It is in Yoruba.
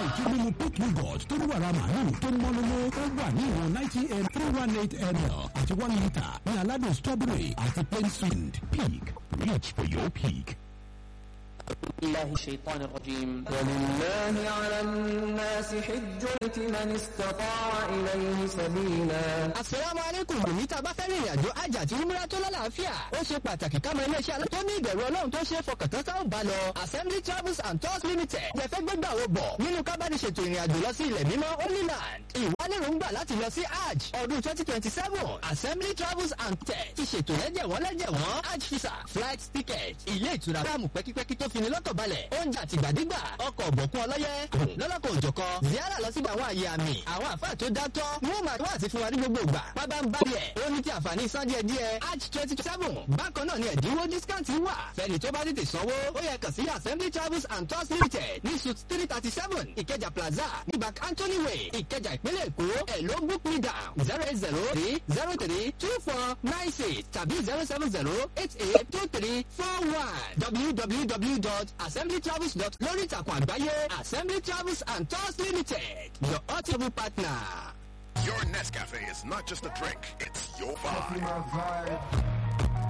ìtú mímu peak yogurt tó ní wàrà màálù tó mọ́ lóló ó wà ní ìwọ̀n ninety m three one eight ml àti one litre ní aládùn strawberry àti plain sweet peak reach for your peak. الله الشيطان الرجيم ولله على الناس حج البيت من استطاع إليه سبيلا Àsàlámù alaykum bùnmi tá a bá fẹ́ rìnrìn àjò àjà àti umra tó lálàáfíà. Ó ṣe pàtàkì ká mọ iléeṣẹ́ alẹ́ tó ní ìbẹ̀rù ọlọ́run tó ṣe é fọkàn tán sáwọn bá lọ. Assembly Travels and Tours Limited. Ẹ fẹ́ gbégbà wo bọ̀ nínú kábàdì ṣètò ìrìn àjò lọ sí ilẹ̀ mímọ́ Holy Land. Ìwániròǹgbà láti lọ sí Hajj ọdún twenty twenty seven. Assembly Travels and Tours ti ṣètò lẹ́jẹ̀wọ́n lẹ́jẹ̀wọ́n Hajj visa flight ticket ilé ìtura fáàmù pẹ́kípẹ́kí tó fini lọ́kàn balẹ̀ oúnjẹ àtìgbàdégbà ọkọ̀ ọ̀bọ̀kún ọlọ́yẹ lọ́lọ́kọ̀ òjọ̀kọ ziara lọ síbi àwọn àyè àmì àwọn àfáà tó dátọ́ wọ́n máa wá àti fún wa ní gbogbo ìgbà pábá ń bá yẹ ó ní ti àǹfààní san díẹ̀ díẹ̀ hajj twenty seven bákan náà ni ẹ̀dínwó discount wà fẹ́ni tó bá tètè sanwó ó yẹ kàn sí assembly travels and tours limited ní suit three thirty seven ìkẹjà plaza ní back anthony way ìkẹjà ìpínlẹ̀ èkó ẹ̀ ló book me down zero eight zero three zero three two four nine six tàbí zero seven zero eight eight two three four one www.assemblytravels.com lórí ìtàkùn àgbáyé assembly travels and tours limited your audible partner. Your Nescafe is not just a drink, it's your vibe. my vibe.